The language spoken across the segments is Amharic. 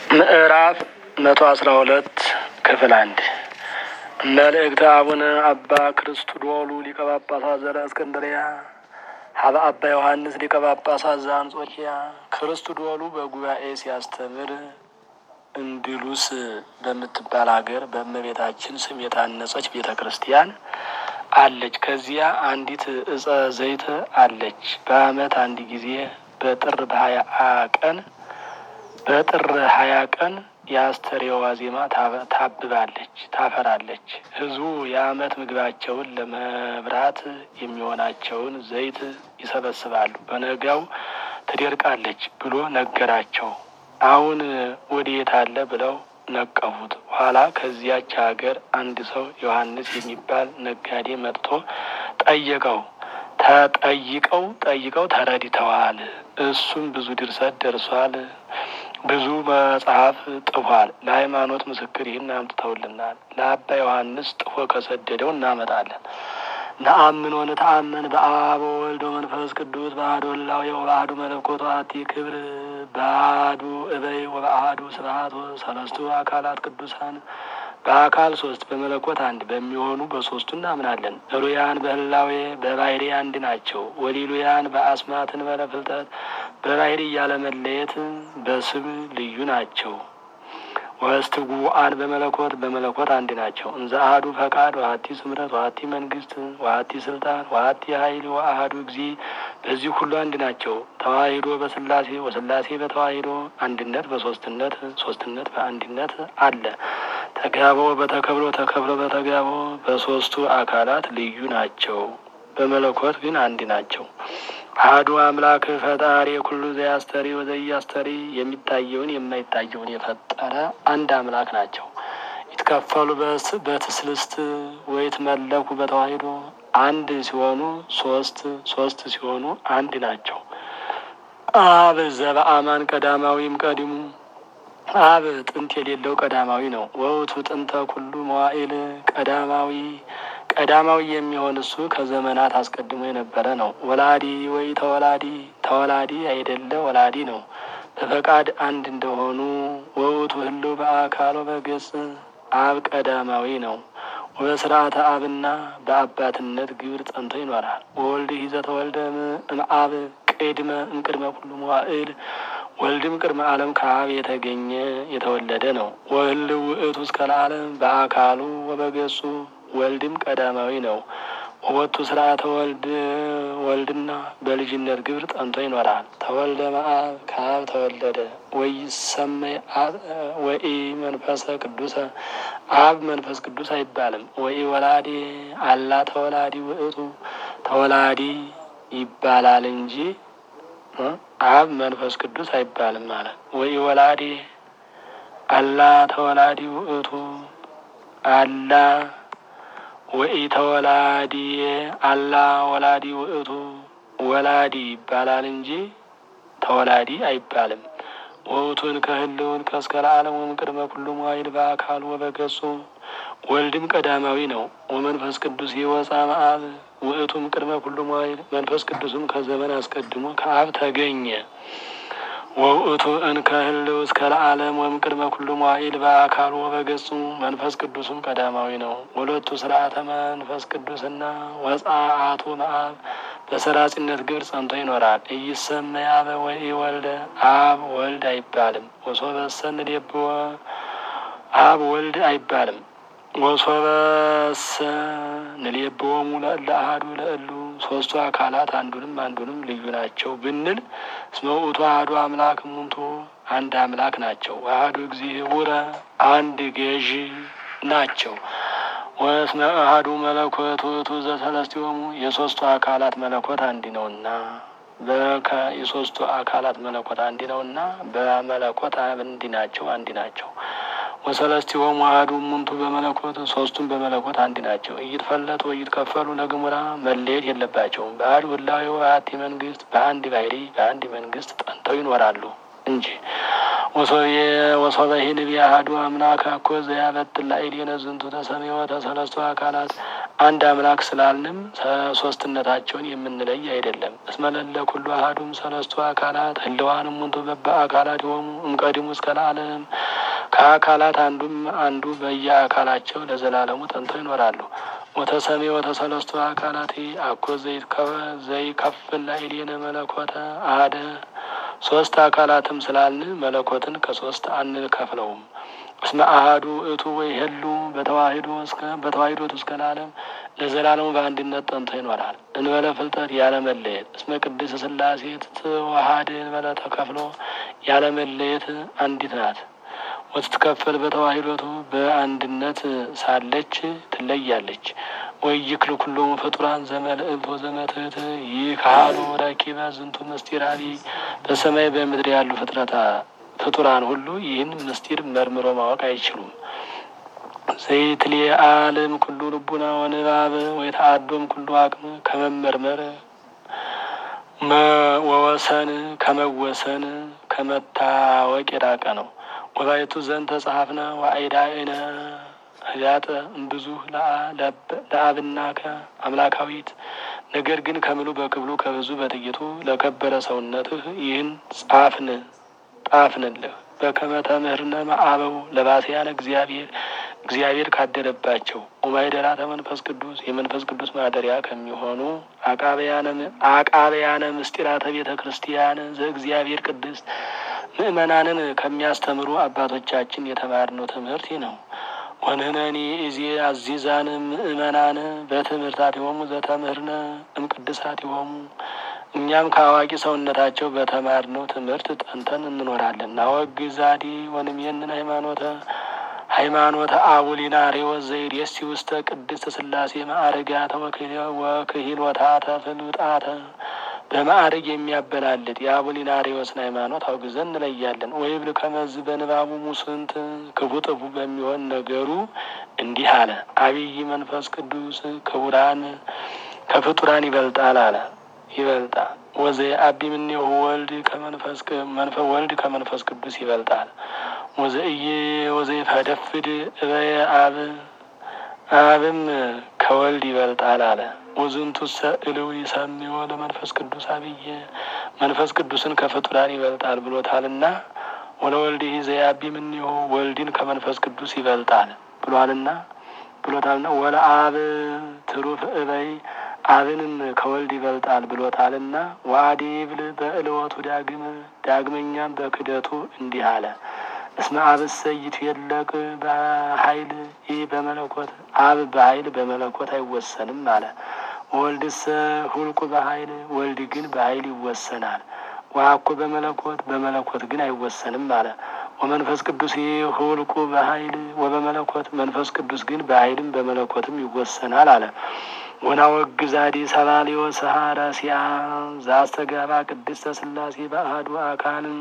ምዕራፍ መቶ አስራ ሁለት ክፍል አንድ መልእክተ አቡነ አባ ክርስቶዶሉ ሊቀ ጳጳሳት ዘእስክንድርያ ሀበ አባ ዮሐንስ ሊቀ ጳጳሳት ዘአንጾኪያ ክርስቶዶሉ በጉባኤ ሲያስተምር እንድሉስ በምትባል ሀገር በእመቤታችን ስም የታነጸች ቤተ ክርስቲያን አለች። ከዚያ አንዲት እጸ ዘይት አለች። በዓመት አንድ ጊዜ በጥር በሀያ ቀን በጥር ሀያ ቀን የአስተርእዮ ዋዜማ ታብባለች፣ ታፈራለች። ሕዝቡ የዓመት ምግባቸውን ለመብራት የሚሆናቸውን ዘይት ይሰበስባሉ። በነጋው ትደርቃለች ብሎ ነገራቸው። አሁን ወዴት አለ ብለው ነቀፉት። ኋላ ከዚያች ሀገር አንድ ሰው ዮሐንስ የሚባል ነጋዴ መጥቶ ጠየቀው። ተጠይቀው ጠይቀው ተረድተዋል። እሱም ብዙ ድርሰት ደርሷል። ብዙ መጽሐፍ ጥፏል። ለሃይማኖት ምስክር ይህን አምጥተውልናል። ለአባ ዮሐንስ ጥፎ ከሰደደው እናመጣለን። ነአምን ወንተአመን በአብ ወወልድ ወመንፈስ ቅዱስ በአሐዱ እላዌ ወበአሐዱ መለኮት ወአሐቲ ክብር በአሐዱ እበይ ወበአሐዱ ስብሐት ሰለስቱ አካላት ቅዱሳን በአካል ሶስት በመለኮት አንድ በሚሆኑ በሶስቱ እናምናለን። ሩያን በህላዌ በባህሪ አንድ ናቸው። ወሊሉያን በአስማትን በለፍልጠት በባህሪ እያለመለየት በስም ልዩ ናቸው። ወስትጉአን በመለኮት በመለኮት አንድ ናቸው። እንዘ አሐዱ ፈቃድ ወሀቲ ስምረት ወሀቲ መንግስት ወሀቲ ስልጣን ወሀቲ ኃይል ወአሐዱ እግዚ በዚህ ሁሉ አንድ ናቸው። ተዋሂዶ በስላሴ ወስላሴ በተዋሂዶ አንድነት በሶስትነት ሶስትነት በአንድነት አለ። ተጋቦ በተከብሮ ተከብሮ በተጋቦ በሶስቱ አካላት ልዩ ናቸው። በመለኮት ግን አንድ ናቸው። አሐዱ አምላክ ፈጣሪ ኩሉ ዘያስተሪ ወዘያስተሪ የሚታየውን የማይታየውን የፈጠረ አንድ አምላክ ናቸው። ይትከፈሉ በትስልስት ወይትመለኩ በተዋሂዶ አንድ ሲሆኑ ሶስት ሶስት ሲሆኑ አንድ ናቸው። አብ ዘበአማን ቀዳማዊም ቀዲሙ አብ ጥንት የሌለው ቀዳማዊ ነው። ወውቱ ጥንተ ኩሉ መዋዕል ቀዳማዊ ቀዳማዊ የሚሆን እሱ ከዘመናት አስቀድሞ የነበረ ነው። ወላዲ ወይ ተወላዲ ተወላዲ አይደለ ወላዲ ነው። በፈቃድ አንድ እንደሆኑ ወውቱ ህልው በአካሎ በገጽ አብ ቀዳማዊ ነው። ወበስርዓተ አብና በአባትነት ግብር ጸንቶ ይኖራል። ወወልድ ሂዘ ተወልደ እምአብ ቅድመ እምቅድመ ኩሉ መዋዕል ወልድም ቅድመ ዓለም ከአብ የተገኘ የተወለደ ነው። ወህልው ውእቱ እስከ ለዓለም በአካሉ ወበገጹ ወልድም ቀዳማዊ ነው። ወወቱ ስርዓተ ወልድ ወልድና በልጅነት ግብር ጸንቶ ይኖራል። ተወልደ መአብ ከአብ ተወለደ። ወይሰመይ ወኢ መንፈሰ ቅዱሰ አብ መንፈስ ቅዱስ አይባልም። ወኢ ወላዲ አላ ተወላዲ ውእቱ ተወላዲ ይባላል እንጂ አብ መንፈስ ቅዱስ አይባልም ማለት። ወኢ ወላዲ አላ ተወላዲ ውእቱ አላ ወኢ ተወላዲ አላ ወላዲ ውእቱ ወላዲ ይባላል እንጂ ተወላዲ አይባልም። ወውቱን ከህልውን ከእስከ ለዓለም ቅድመ ኩሉ መዋዕል በአካሉ ወበገጹ ወልድም ቀዳማዊ ነው። ወመንፈስ ቅዱስ ይወፃ መአብ ውእቱም ቅድመ ኩሉ መዋዕል መንፈስ ቅዱስም ከዘመን አስቀድሞ ከአብ ተገኘ። ወውእቱ እንከ ህልው እስከ ለዓለም ወም ቅድመ ኩሉ መዋዕል በአካሉ ወበገጹ መንፈስ ቅዱስም ቀዳማዊ ነው። ወለቱ ስርዓተ መንፈስ ቅዱስና ወጻአቱ መአብ በሰራጺነት ግብር ጸንቶ ይኖራል። እይሰመይ አበ ወይ ወልደ አብ ወልድ አይባልም። ወሶበሰ ንዴብወ አብ ወልድ አይባልም። ወሶበሰ ንሌብዎሙ ለእለ አሐዱ ለእሉ ሶስቱ አካላት አንዱንም አንዱንም ልዩ ናቸው ብንል እስመ ውእቱ አሐዱ አምላክ እሙንቱ አንድ አምላክ ናቸው። አሐዱ እግዚእቡረ አንድ ገዥ ናቸው። ወእስመ አሐዱ መለኮት ውእቱ ዘሰለስቲሆሙ የሶስቱ አካላት መለኮት አንድ ነውና በከ የሶስቱ አካላት መለኮት አንድ ነውና በመለኮት አንድ ናቸው አንድ ናቸው። ወሰለስቲሆሙ አሐዱ እሙንቱ በመለኮት ሶስቱም በመለኮት አንድ ናቸው። እይትፈለጡ እይትከፈሉ ለግሙራ መለየት የለባቸውም። በአሐዱ ህላዌ ወአሐቲ መንግስት በአንድ ባህሪ በአንድ መንግስት ጠንተው ይኖራሉ እንጂ ወሶበ ሂንብ አሐዱ አምላክ አኮ ዘያበጥል ላዕሌነ ዝንቱ ተሰምዮ ተሰለስቱ አካላት አንድ አምላክ ስላልንም ሶስትነታቸውን የምንለይ አይደለም። እስመለለ ኩሉ አሐዱም ሰለስቱ አካላት ህልዋንም ሙንቱ በበ አካላት የሆሙ እምቀዲሙ እስከ ለዓለም ከአካላት አንዱም አንዱ በየአካላቸው ለዘላለሙ ጠንተው ይኖራሉ። ወተሰሜ ወተሰለስቱ አካላት አኮ ዘይከፍል ላዕሌነ መለኮተ አሐደ ሶስት አካላትም ስላልን መለኮትን ከሶስት አንከፍለውም። እስመ አሐዱ እቱ ወይ ህሉ በተዋሂዶ እስከ በተዋሂዶ እስከ ለዓለም ለዘላለሙ በአንድነት ጠንቶ ይኖራል። እንበለ ፍልጠት ያለመለየት እስመ ቅድስት ሥላሴ ትትዋሃድ እንበለ ተከፍሎ ያለመለየት አንዲት ናት። ወትትከፈል በተዋሂዶቱ በአንድነት ሳለች ትለያለች። ወይ ይክል ኩሎሙ ፍጡራን ዘመልእልት ወዘመትህት ይህ ካህሉ ረኪበ ዝንቱ ምስጢራዊ በሰማይ በምድር ያሉ ፍጥረታ ፍጡራን ሁሉ ይህን ምስጢር መርምሮ ማወቅ አይችሉም። ዘይትሌ አለም ኩሉ ልቡና ወንባብ ወይ ተአዶም ኩሉ አቅም ከመመርመር ወወሰን ከመወሰን ከመታወቅ የራቀ ነው። ወባይቱ ዘንድ ተጸሐፍነ ዋይዳእነ ህያጠ እምብዙ ለአብናከ አምላካዊት ነገር ግን ከምሉ በክብሉ ከብዙ በጥቂቱ ለከበረ ሰውነትህ ይህን ጻፍን ጣፍንልህ በከመ ተምህርነ መአበው ለባስያነ እግዚአብሔር እግዚአብሔር ካደረባቸው ኦማይደራተ መንፈስ ቅዱስ የመንፈስ ቅዱስ ማደሪያ ከሚሆኑ አቃበያነ ምስጢራተ ቤተ ክርስቲያን ዘእግዚአብሔር ቅድስት ምእመናንን ከሚያስተምሩ አባቶቻችን የተማርነው ትምህርት ይህ ነው። ወንህነኒ እዜ አዚዛን ምእመናን በትምህርታቲሆሙ ዘተምህርነ እምቅድሳቲሆሙ እኛም ከአዋቂ ሰውነታቸው በተማርነው ትምህርት ጠንተን እንኖራለን። ናወግዛዲ ወንምየንን ሃይማኖተ ሃይማኖተ አቡሊናሪዎስ ዘይሬሲ ውስተ ቅድስት ሥላሴ ማዕርጋተ ወክሂሎታተ ፍሉጣተ በማዕርግ የሚያበላልጥ የአቡሊናሪዎስን ሃይማኖት አውግዘን እንለያለን። ወይብል ከመዝ በንባቡ ሙስንት ክፉ ጥፉ በሚሆን ነገሩ እንዲህ አለ። አብይ መንፈስ ቅዱስ ክቡራን ከፍጡራን ይበልጣል አለ ይበልጣል ወዘይ አቢ ምኔሁ ወልድ ከመንፈስ መንፈ ወልድ ከመንፈስ ቅዱስ ይበልጣል። ወዘእየ ወዘይ ፈደፍድ እበየ አብ አብም ከወልድ ይበልጣል አለ። ወዝንቱሰ እልው ይሰሚዎ ለመንፈስ ቅዱስ አብየ መንፈስ ቅዱስን ከፍጡራን ይበልጣል ብሎታልና ወለወልድ ዘያቢ ምኔሁ ወልድን ከመንፈስ ቅዱስ ይበልጣል ብሏልና ብሎታልና ወለ አብ ትሩፍ እበይ አብንም ከወልድ ይበልጣል ብሎታልና ዋዲ ብል በእልወቱ ዳግም ዳግመኛም በክደቱ እንዲህ አለ። እስመ አብሰ ይትየለቅ በኃይል ይህ በመለኮት አብ በኃይል በመለኮት አይወሰንም አለ። ወልድሰ ሁልቁ በኃይል ወልድ ግን በኃይል ይወሰናል። ዋኮ በመለኮት በመለኮት ግን አይወሰንም አለ። ወመንፈስ ቅዱስ ሁልቁ በኃይል ወበመለኮት መንፈስ ቅዱስ ግን በኃይልም በመለኮትም ይወሰናል አለ። ወናወግዛዲ ሰላሌዎ ሰሃረሲያ ዘአስተጋባ ቅድስተ ሥላሴ በአሐዱ አካልም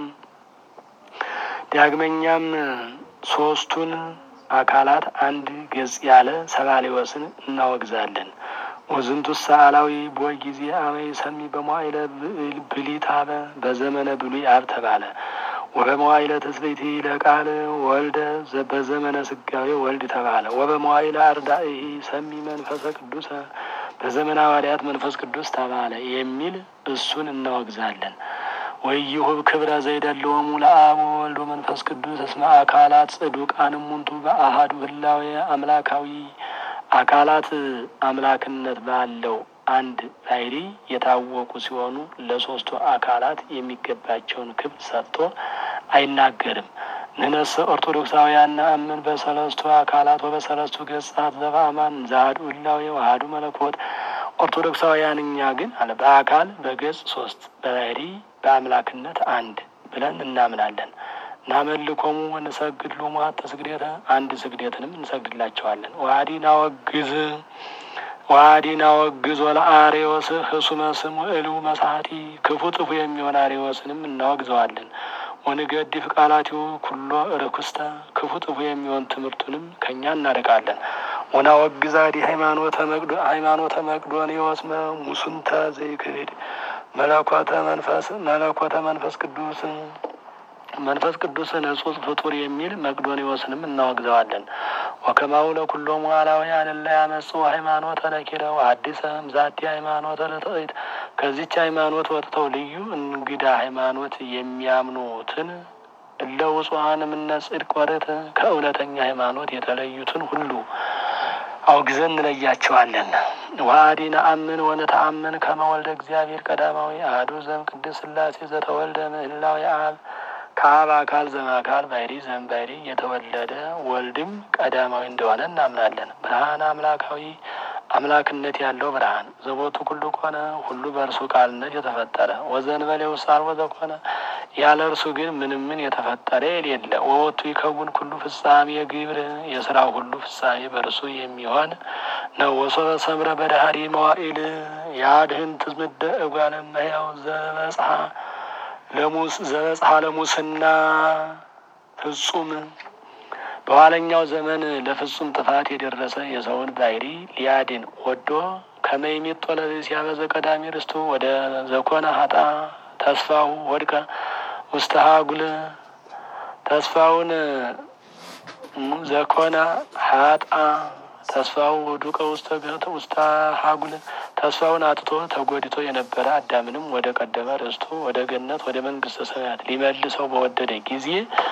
ዳግመኛም ሶስቱን አካላት አንድ ገጽ ያለ ሰባሌዎስን እናወግዛለን። ወዝንቱ ሰአላዊ ቦይ ጊዜ አመይ ሰሚ በመዋይለ ብሊታበ በዘመነ ብሉይ አብ ተባለ። ወበመዋይለ ተስቤቲ ለቃል ወልደ በዘመነ ስጋዌ ወልድ ተባለ። ወበመዋይለ አርዳኢ ሰሚ መንፈሰ ቅዱሰ በዘመነ ሐዋርያት መንፈስ ቅዱስ ተባለ የሚል እሱን እናወግዛለን። ወይሁብ ክብረ ዘይደለወሙ ለአብ ወወልድ መንፈስ ቅዱስ እስመ አካላት ጽዱቃን እሙንቱ በአሐዱ ህላዌ አምላካዊ አካላት አምላክነት ባለው አንድ ባሕሪ የታወቁ ሲሆኑ ለሶስቱ አካላት የሚገባቸውን ክብር ሰጥቶ አይናገርም። ንነሰ ኦርቶዶክሳውያን ነአምን በሰለስቱ አካላት ወበሰለስቱ ገጻት ዘበአማን ዘአሐዱ ህላዌ ወአሐዱ መለኮት ኦርቶዶክሳውያን እኛ ግን አለ በአካል በገጽ ሶስት በባሕሪ በአምላክነት አንድ ብለን እናምናለን። ናመልኮሙ ወንሰግድ ሎሙ ሀተ ስግደተ አንድ ስግደትንም እንሰግድላቸዋለን። ዋዲ ናወግዝ ዋዲ ናወግዝ ወለአሬዎስ ህሱመ ስም ወእልው መሳቲ ክፉ ጥፉ የሚሆን አሬዎስንም እናወግዘዋለን። ወንገዲፍ ቃላቲው ኩሎ ርኩስተ ክፉ ጥፉ የሚሆን ትምህርቱንም ከእኛ እናርቃለን። ወናወግዛዲ ሃይማኖተ መቅዶ ሃይማኖተ መቅዶንዮስ ሙሱንተ ዘይክህድ መለኮተ መንፈስ መለኮተ መንፈስ ቅዱስ መንፈስ ቅዱስን እጹጽ ፍጡር የሚል መቅዶኒዎስንም እናወግዘዋለን። ወከማው ለኩሎም ዋላውያን እለ ያመጽኡ ሃይማኖተ ነኪረ ወአዲሰ እምዛቲ ሃይማኖተ ለትዕት ከዚች ሃይማኖት ወጥተው ልዩ እንግዳ ሃይማኖት የሚያምኑትን እለ ውጹዋን እምነ ጽድቅ ወርት ከእውነተኛ ሃይማኖት የተለዩትን ሁሉ አውግዘን እንለያቸዋለን። ወአዲ ነአምን ወነተአምን ከመ ወልደ እግዚአብሔር ቀዳማዊ አሐዱ ዘእም ቅድስት ሥላሴ ዘተወልደ ምህላዊ አብ ከአብ አካል ዘእምአካል ባሕሪ ዘእምባሕሪ የተወለደ ወልድም ቀዳማዊ እንደሆነ እናምናለን። ብርሃን አምላካዊ አምላክነት ያለው ብርሃን ዘቦቱ ኩሉ ኮነ ሁሉ በእርሱ ቃልነት የተፈጠረ ወዘእንበሌ ውሳር ወዘኮነ ያለ እርሱ ግን ምንም ምን የተፈጠረ የሌለ ወወቱ ይከውን ኩሉ ፍጻሜ ግብር የስራው ሁሉ ፍጻሜ በእርሱ የሚሆን ነው። ወሶበ ሰምረ በዳህሪ መዋኢል ያድህን ትምደ እጓለ እመሕያው ዘበጽሐ ለሙስ ዘበጽሐ ለሙስና ፍጹም በኋለኛው ዘመን ለፍጹም ጥፋት የደረሰ የሰውን ባሕሪ ሊያድን ወዶ ከመይሚጦ ለብእሲ ያበዘ ቀዳሚ ርስቱ ወደ ዘኮነ ሀጣ ተስፋው ወድቀ ውስተ ሀጉል ተስፋውን ዘኮነ ሀጣ ተስፋው ወዱቀ ውስተ ሀጉል ተስፋውን አጥቶ ተጎድቶ የነበረ አዳምንም ወደ ቀደመ ርስቱ ወደ ገነት ወደ መንግስተ ሰማያት ሊመልሰው በወደደ ጊዜ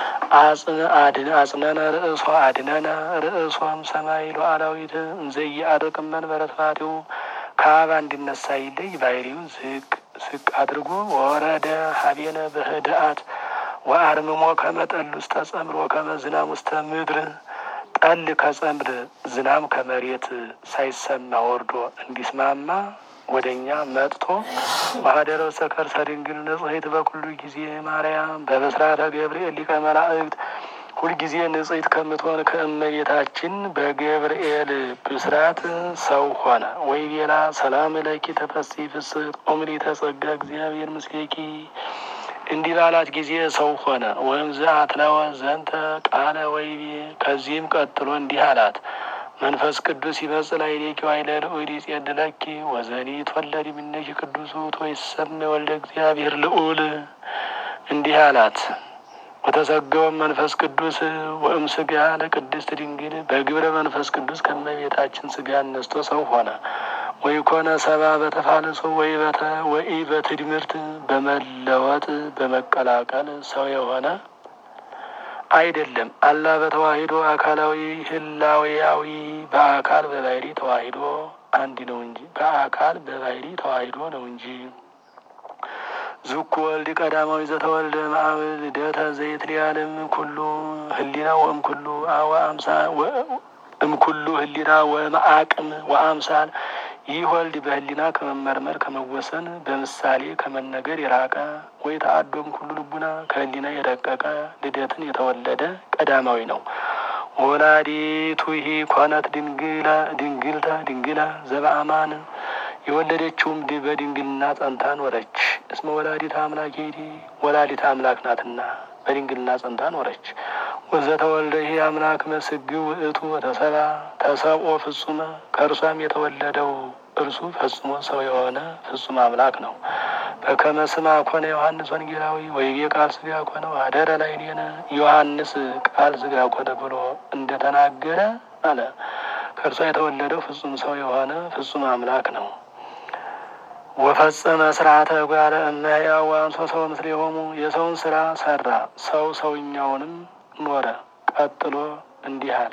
አጽነነ ርእሶ አድነነ ርእሶም ሰማይ ሉዓላዊት እንዘየ አርቅም መንበረ ስብሐቲሁ ከአብ እንዲነሳ ይለይ ባሕሪው ዝቅ ዝቅ አድርጎ ወረደ ሀቤነ በህድአት ወአርምሞ ከመጠል ውስተ ጸምሮ ከመ ዝናም ውስተ ምድር ጠል ከጸምር ዝናም ከመሬት ሳይሰማ ወርዶ እንዲስማማ ወደ እኛ መጥቶ ማህደረ ውስተ ከርሰ ድንግል ንጽሕት በኩሉ ጊዜ ማርያም በብስራተ ገብርኤል ሊቀ መላእክት ሁልጊዜ ንጽሕት ከምትሆን ከእመቤታችን በገብርኤል ብስራት ሰው ሆነ። ወይ ቤላ ሰላም ለኪ ተፈሥሒ ፍስሕት ኦምሊ ተጸጋ እግዚአብሔር ምስሌኪ እንዲህ ባላት ጊዜ ሰው ሆነ። ወይም ዘአትለወ ዘንተ ቃለ ወይቤ ከዚህም ቀጥሎ እንዲህ አላት መንፈስ ቅዱስ ይመጽእ ላዕሌኪ ወኃይለ ልዑል ይጼልለኪ ወዘኒ ይትወለድ እምኔኪ ቅዱስ ውእቱ ወይሰመይ ወልደ እግዚአብሔር ልዑል እንዲህ አላት ወተሰገወም መንፈስ ቅዱስ ወእም ስጋ ለቅድስት ድንግል በግብረ መንፈስ ቅዱስ ከመቤታችን ስጋ ነስቶ ሰው ሆነ። ወይ ኮነ ሰባ በተፋልሶ ወይ በተ ወይ በትድምርት በመለወጥ በመቀላቀል ሰው የሆነ አይደለም። አላ በተዋሂዶ አካላዊ ህላዊያዊ በአካል በባሕሪ ተዋሂዶ አንድ ነው እንጂ በአካል በባሕሪ ተዋሂዶ ነው እንጂ ዙኩ ወልድ ቀዳማዊ ዘተወልደ ማአብ ልደተ ዘይት ሊያለም ኩሉ ህሊና ወእም ኩሉ አወ አምሳ እም ኩሉ ህሊና ወመአቅም ወአምሳል ይህ ወልድ በህሊና ከመመርመር ከመወሰን በምሳሌ ከመነገር የራቀ ወይ ተአዶም ኩሉ ልቡና ከህሊና የረቀቀ ልደትን የተወለደ ቀዳማዊ ነው። ወላዲቱ ይህ ኮነት ድንግላ ድንግልተ ድንግላ ዘበአማን የወለደችውም በድንግልና ጸንታ ኖረች። እስመ ወላዲተ አምላክ ሄዲ ወላዲተ አምላክ ናትና በድንግልና ጸንታ ኖረች። ወዘተወልደ ይህ አምላክ መስግው ውእቱ ተሰባ ተሰብኦ ፍጹመ ከእርሷም የተወለደው እርሱ ፈጽሞ ሰው የሆነ ፍጹም አምላክ ነው። በከመ ስማ ኮነ ዮሐንስ ወንጌላዊ ወይቤ ቃል ስጋ ኮነ አደረ ላዕሌነ ዮሐንስ ቃል ስጋ ኮነ ብሎ እንደተናገረ አለ። ከእርሷ የተወለደው ፍጹም ሰው የሆነ ፍጹም አምላክ ነው። ወፈጸመ ስርዓተ እጓለ እመሕያው ወአንሶ ሰው ምስሌሆሙ የሰውን ስራ ሰራ፣ ሰው ሰውኛውንም ኖረ። ቀጥሎ እንዲህ አለ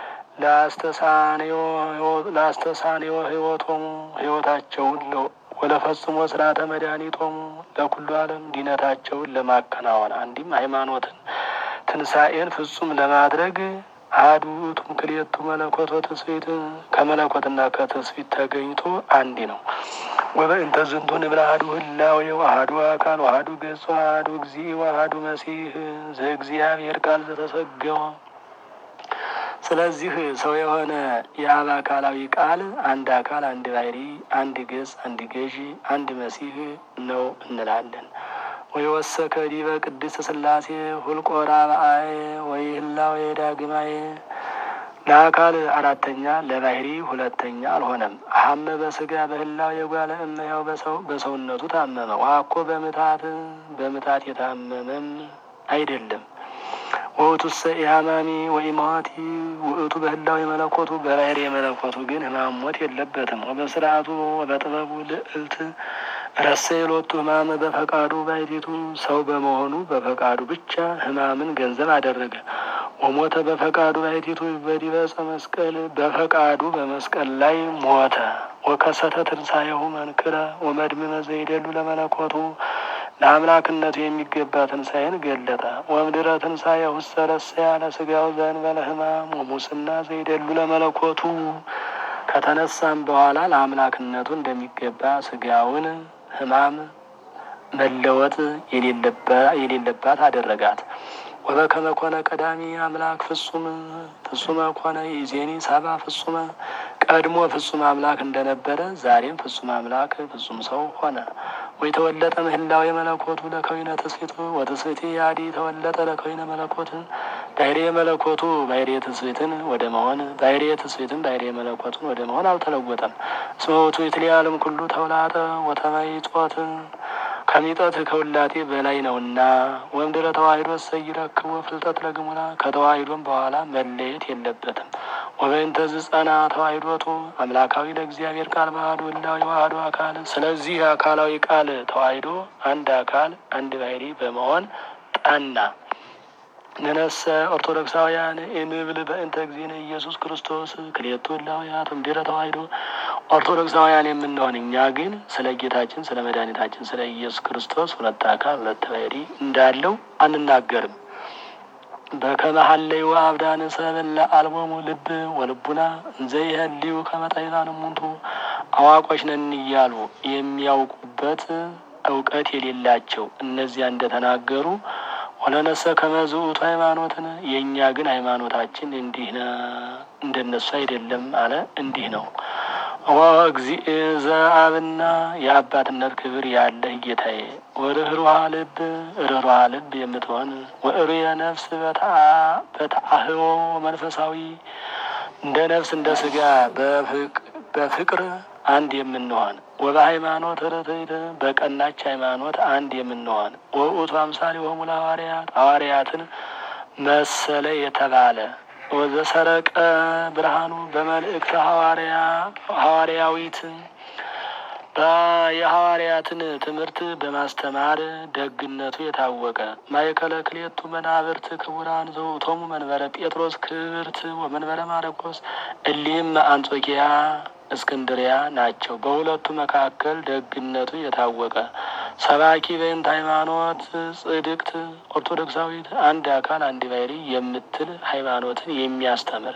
ለአስተሳኔዮ ህይወቶሙ ህይወታቸውን ወለፈጽሞ ስርዓተ መድኃኒቶሙ ለኩሉ ዓለም ዲነታቸውን ለማከናወን አንዲም ሃይማኖትን ትንሣኤን ፍጹም ለማድረግ አሐዱ ውእቱ ክልኤቱ መለኮት ወትስብእት ከመለኮትና ከትስብእት ተገኝቶ አንዲ ነው። ወበእንተ ዝንቱ ንብል አሐዱ ህላዌ ወአሐዱ አካል ወአሐዱ ገጽ ወአሐዱ እግዚእ ወአሐዱ መሲሕ ዘእግዚአብሔር ቃል ዘተሰገወ። ስለዚህ ሰው የሆነ የአብ አካላዊ ቃል አንድ አካል፣ አንድ ባሕሪ፣ አንድ ገጽ፣ አንድ ገዢ፣ አንድ መሲሕ ነው እንላለን። ወይ ወሰከ ዲበ ቅድስት ሥላሴ ሁልቆ ራብአየ ወይ ህላዌ ዳግማየ ለአካል አራተኛ ለባሕሪ ሁለተኛ አልሆነም። አሐመ በስጋ በህላዌ የጓለ እመሕያው በሰው በሰውነቱ ታመመ። ዋኮ በምታት በምታት የታመመም አይደለም። ወውቱሰ ኢሃማሚ ወኢማዋቲ ውእቱ በህላው የመለኮቱ በባህር የመለኮቱ ግን ህማም ሞት የለበትም። ወበስርዓቱ ወበጥበቡ ልዕልት ረሰ የሎቱ ህማመ በፈቃዱ ባይቲቱ ሰው በመሆኑ በፈቃዱ ብቻ ህማምን ገንዘብ አደረገ። ወሞተ በፈቃዱ ባይቲቱ በዲበ ዕፀ መስቀል በፈቃዱ በመስቀል ላይ ሞተ። ወከሰተ ትንሣኤሁ መንክረ ወመድምመ ዘይደሉ ለመለኮቱ ለአምላክነቱ የሚገባ ትንሣኤን ገለጠ። ወምድረ ትንሣኤሁ ሰረሰ ያለ ስጋው ዘእንበለ ህማም ወሙስና ዘይደሉ ለመለኮቱ ከተነሳም በኋላ ለአምላክነቱ እንደሚገባ ስጋውን ህማም መለወጥ የሌለባት አደረጋት። ወበከመ ኮነ ቀዳሚ አምላክ ፍጹም ፍጹመ ኮነ ይዜኒ ሰባ ፍጹመ ቀድሞ ፍጹም አምላክ እንደነበረ ዛሬም ፍጹም አምላክ ፍጹም ሰው ሆነ። ወይ ተወለጠ ምህላው የመለኮቱ ለከዊነ ትስፊቱ ወትስፊቲ ያዲ ተወለጠ ለከዊነ መለኮት ባሕሬ መለኮቱ ባሕሬ ትስፊትን ወደ መሆን ባሕሬ ትስፊትን ባሕሬ መለኮቱን ወደ መሆን አልተለወጠም። እስመ ውእቱ ይትለዓለም ኩሉ ተውላጠ ወተመይጦት ከሚጠት ከውላቴ በላይ ነውና። ወምድረ ተዋሂዶ ሰይረክቦ ፍልጠት ለግሙራ ከተዋሂዶም በኋላ መለየት የለበትም። ወበእንተ ዝጸና ተዋሂዶቱ አምላካዊ ለእግዚአብሔር ቃል ባህዱ ህላዊ ዋህዶ አካል። ስለዚህ አካላዊ ቃል ተዋሂዶ አንድ አካል አንድ ባሕሪ በመሆን ጠና። ንነሰ ኦርቶዶክሳውያን እንብል በእንተ እግዚእነ ኢየሱስ ክርስቶስ ክልኤቱ ህላውያት እምድኅረ ተዋሂዶ ኦርቶዶክሳውያን የምንሆን እኛ ግን ስለ ጌታችን ስለ መድኃኒታችን ስለ ኢየሱስ ክርስቶስ ሁለት አካል ሁለት ባሕሪ እንዳለው አንናገርም። በከመ ሀለዩ አብዳነ ሰበለ አልቦሙ ልብ ወልቡና እንዘ ይህልዩ ከመ ጠቢባን እሙንቱ አዋቆች ነን እያሉ የሚያውቁበት እውቀት የሌላቸው እነዚያ እንደተናገሩ ወለነሰ ከመዝ ውእቱ ሃይማኖትን የእኛ ግን ሃይማኖታችን እንዲህ እንደነሱ አይደለም አለ። እንዲህ ነው። ወእግዚእ ዘአብና የአባትነት ክብር ያለህ ጌታዬ ወርኅሩሃ ልብ ርኅሩሃ ልብ የምትሆን ወእሩየ ነፍስ በተአህቦ መንፈሳዊ እንደ ነፍስ እንደ ስጋ በፍቅር አንድ የምንሆን ወበሃይማኖት ርትዕት በቀናች ሃይማኖት አንድ የምንሆን ወውእቱ አምሳሌ ሆሙ ለሐዋርያት ሐዋርያትን መሰለ የተባለ ወዘሰረቀ ብርሃኑ በመልእክተ ሐዋርያ ሐዋርያዊት የሐዋርያትን ትምህርት በማስተማር ደግነቱ የታወቀ ማእከለ ክልኤቱ መናብርት ክቡራን ዘውእቶሙ መንበረ ጴጥሮስ ክብርት ወመንበረ ማርቆስ እሊህም አንጾኪያ እስክንድሪያ ናቸው። በሁለቱ መካከል ደግነቱ የታወቀ ሰባኪ በእንተ ሃይማኖት ጽድቅት ኦርቶዶክሳዊት አንድ አካል አንድ ባሕሪ የምትል ሃይማኖትን የሚያስተምር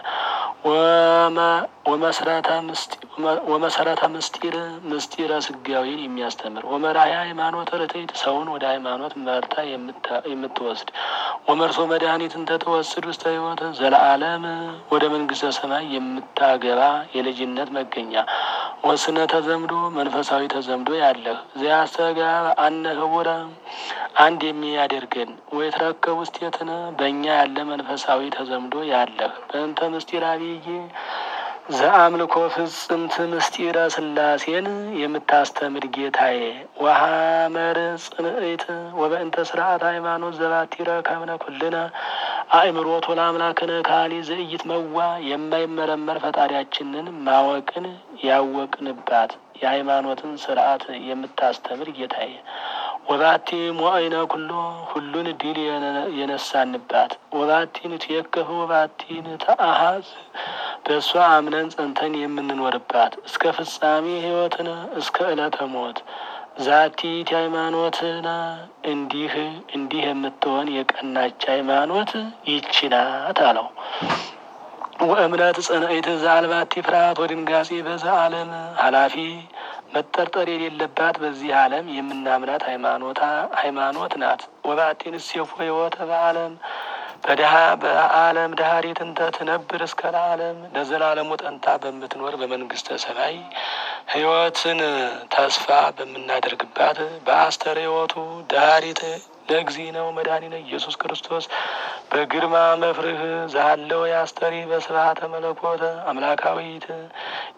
ወመሰረተ ምስጢር ምስጢረ ስጋዊን የሚያስተምር ወመራያ ሃይማኖት ርትዕት ሰውን ወደ ሃይማኖት መርታ የምትወስድ ወመርሶ መድኃኒትን ተተወስድ ውስተ ሕይወት ዘለዓለም ወደ መንግስተ ሰማይ የምታገባ የልጅነት መገኛ ወስነ ተዘምዶ መንፈሳዊ ተዘምዶ ያለህ ዘያስተጋብ አነ ህቡረ አንድ የሚያደርገን ወይትረከብ ውስቴትነ በእኛ ያለ መንፈሳዊ ተዘምዶ ያለህ በእንተ ምስጢር አብይ ዘአምልኮ ፍጽምት ምስጢረ ስላሴን የምታስተምር ጌታዬ ወሐመር ጽንዕት ወበእንተ ስርዓት ሃይማኖት ዘባቲረ ከብነ ኩልነ አእምሮቶ ለአምላክነ ካሊ ዘእይት መዋ የማይመረመር ፈጣሪያችንን ማወቅን ያወቅንባት የሃይማኖትን ስርዓት የምታስተምር ጌታዬ ወባቲ ሞአይነ ኩሎ ሁሉን ድል የነሳንባት ወባቲን ትየከፍ ወባቲን ተአሃዝ በእሷ አምነን ጸንተን የምንኖርባት እስከ ፍጻሜ ሕይወትን እስከ ዕለተ ሞት ዛቲት ሃይማኖትና እንዲህ እንዲህ የምትሆን የቀናች ሃይማኖት ይህች ናት አለው። ወእምነት ጽንዕት ዘአልባቲ ፍርሃት ወድንጋጼ በዛ ዓለም ኃላፊ መጠርጠር የሌለባት በዚህ ዓለም የምናምናት ሃይማኖታ ሃይማኖት ናት። ወባቲን እሴፎ ሕይወተ በዓለም በድሃ በዓለም ዳህሪት እንተ ትነብር እስከ ለዓለም ለዘላለሙ ጠንታ በምትኖር በመንግስተ ሰማይ ሕይወትን ተስፋ በምናደርግባት በአስተር ሕይወቱ ዳህሪት ለእግዚእነ ወመድኃኒነ ኢየሱስ ክርስቶስ በግርማ መፍርህ ዛለው የአስተሪ በስብሐተ መለኮተ አምላካዊት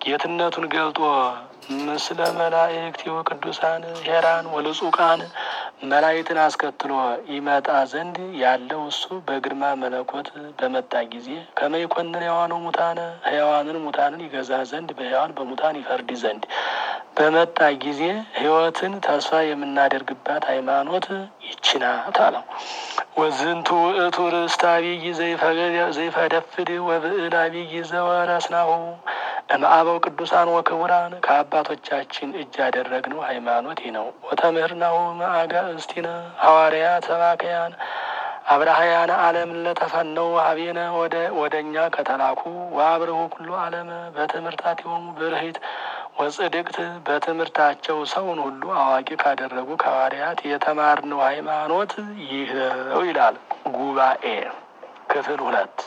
ጌትነቱን ገልጦ ምስለ መላእክት ወቅዱሳን ሄራን ወልጹቃን መላእክትን አስከትሎ ይመጣ ዘንድ ያለው እሱ በግርማ መለኮት በመጣ ጊዜ ከመይኮንን ሕያዋኑ ሙታነ ሕያዋንን ሙታንን ይገዛ ዘንድ በሕያዋን በሙታን ይፈርድ ዘንድ በመጣ ጊዜ ሕይወትን ተስፋ የምናደርግባት ሃይማኖት ይህች ናት አለው። ወዝንቱ ውእቱ ርእስተ አብይ ዘይፈደፍድ ወብዕል አብይ ዘወረስናሁ እምአበው ቅዱሳን ወክቡራን ከአባቶቻችን እጅ ያደረግነው ሃይማኖት ይህ ነው። ወተምህርናሁ እምአጋእዝቲነ ሐዋርያት ሰባክያን አብርሃያን ዓለም ለተፈነው ሀቤነ ወደ እኛ ከተላኩ ወአብርሁ ኩሉ ዓለመ በትምህርታቲሆሙ ብርሂት ወጽድቅት በትምህርታቸው ሰውን ሁሉ አዋቂ ካደረጉ ከሐዋርያት የተማርነው ሃይማኖት ይህ ነው ይላል። ጉባኤ ክፍል ሁለት